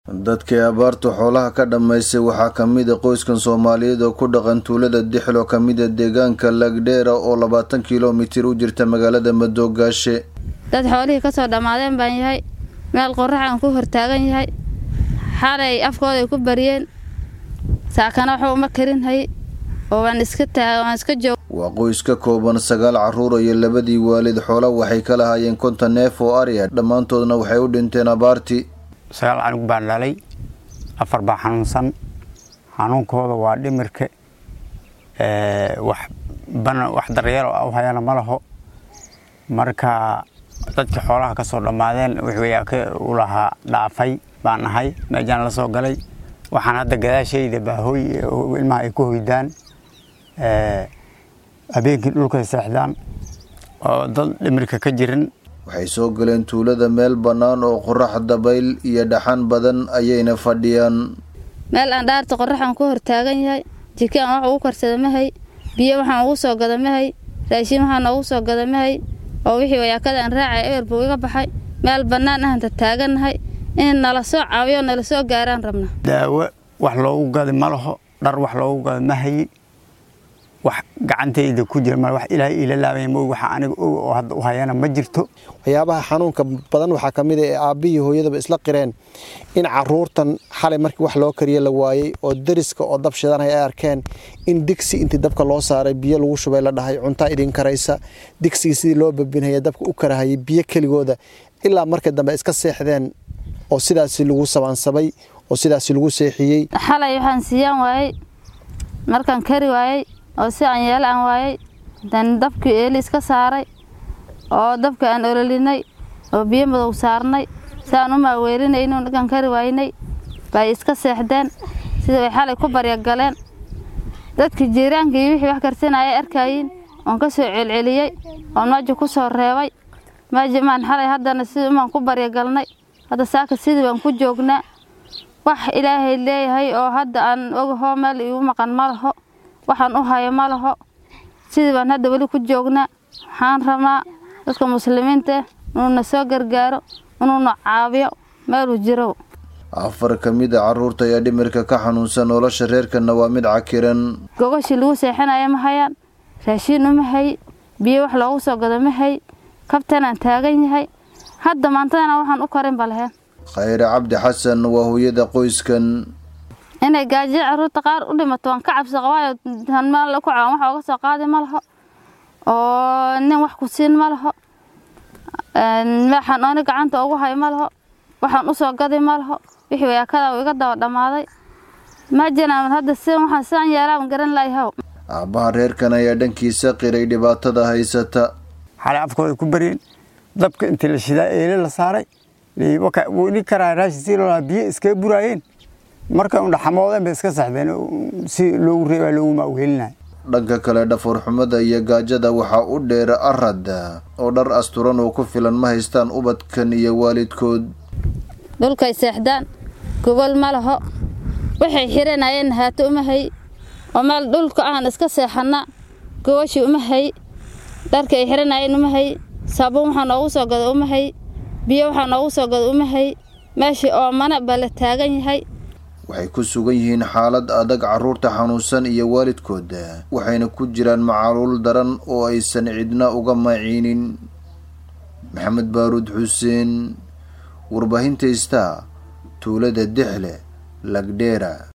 dadkii abaartu xoolaha ka dhammaysay waxaa ka mid a qoyskan soomaaliyeed oo ku dhaqan tuulada dixlo ka mid a deegaanka lagdheera oo labaatan kilomitir u jirta magaalada madoogaashe dad xoolihii kasoo dhammaadeen baan yahay meel qorax aan ku hortaagan yahay xalay afkooday ku bariyeen saakana waxba uma karinhay oo waan iska waan iska joog waa qoys ka kooban sagaal carruur iyo labadii waalid xoola waxay ka lahaayeen konton neef oo ariya dhammaantoodna waxay u dhinteen abaartii sagaal canug baan dhalay afar baa xanuunsan xanuunkooda waa dhimirka wax bana wax daryeelo u hayana ma laho marka dadkii xoolaha ka soo dhammaadeen wixii u lahaa dhaafay baan ahay meejaan la soo galay waxaan hadda gadaashayda baahooy ilmaha ay ku hoydaan habeenkii dhulkay seexdaan oo dad dhimirka ka jirin waxay soo galeen tuulada meel bannaan oo qorax dabayl iyo dhaxan badan ayayna fadhiyaan meel aan dhaarta qoraxaan ku hortaagan yahay jiki aan wax ugu karsada mahay biyo waxaan ugu soo gada mahay raashiin waxaan noogu soo gada mahay oo wixii wayaakada aan raacay eber buu iga baxay meel bannaan ahanta taagannahay in nala soo caawiyo nala soo gaaraan rabna daawo wax loogu gada ma laho dhar wax loogu gada ma hayi wax gacantayda ku jira ma wax ilaahay ila laabay ma waxa aniga og oo hadda u hayana ma jirto waxyaabaha xanuunka badan waxaa ka mid a ee aabbihii hooyadaba isla qireen in caruurtan xalay markii wax loo kariye la waayey oo dariska oo dab shidanaya ay arkeen in digsi intii dabka loo saaray biyo lagu shubay la dhahay cuntaa idin karaysa digsigii sidii loo babinhaya dabka u karahayay biyo keligooda ilaa marka dambe iska seexdeen oo sidaasi lagu sabaansabay oo sidaasi lagu seexiyey xalay waxaan siiyaan waayey markaan kari waayey oo si aan yeelo aan waayey dan dabkii eeli iska saaray oo dabka aan ololinay oo biyo madow saarnay si aan u maaweelinayno markaan kari waaynay bay iska seexdeen sida way xalay ku baryagaleen dadkii jiiraankii wixii wax karsanayay arkayiin oon ka soo celceliyey oon maaja ku soo reebay maaja maan xalay haddana sidii umaan ku baryagalnay hadda saaka sidii baan ku joognaa wax ilaahay leeyahay oo hadda aan ogahoo meel iigu maqan ma laho waxaan u hayo ma laho sidii baan hadda weli ku joognaa waxaan rabnaa dadka muslimiinta inuuna soo gargaaro inuuna caawiyo meeluu jiro afar ka mid a carruurta ayaa dhimirka ka xanuunsan nolosha reerkana waa mid cakiran gogashii lagu seexanaya ma hayaan raashiin uma hay biyo wax loogu soo gado ma hay kabtanaan taagan yahay hadda maantadana waxaan u karin ba laheen khayre cabdi xasan waa hooyada qoyskan inay gaajiyo carruurta qaar u dhimato waan ka cabsi qabaayo meel ku caawan wax ooga soo qaadi ma laho oo nin wax ku siin ma laho waxaan ooni gacanta ugu hay ma laho waxaan u soo gadi ma laho wixii wayaakada uu iga daba dhammaaday ma jiraan hadda si waxaan sidan yeelaan garan layahow aabbaha reerkan ayaa dhankiisa qiray dhibaatada haysata xalay afkooda ku baryeen dabka intii la shidaa eele la saaray ni karaa raashin si loolaa biyo iskaga buraayeen markay undhaxamoodeen bay iska saxdeen si loogu reebaa loogu maaweelinay dhanka kale dhafoorxumada iyo gaajada waxaa u dheera arad oo dhar asturan oo ku filan ma haystaan ubadkan iyo waalidkood dhulkay seexdaan gogol ma laho waxay xiranayeen haato uma hay oo meel dhulka ahan iska seexana gogashii uma hay dharka ay xiranayeen uma hay saabuun waxaa noogu soo gado uma hay biyo waxaa noogu soo gado uma hay meeshii oomana baa la taagan yahay waxay ku sugan yihiin xaalad adag carruurta xanuunsan iyo waalidkood waxayna ku jiraan macaluul daran oo aysan cidna uga maciinin maxamed baaruud xuseen warbaahinta istaa tuulada dixle lagdheera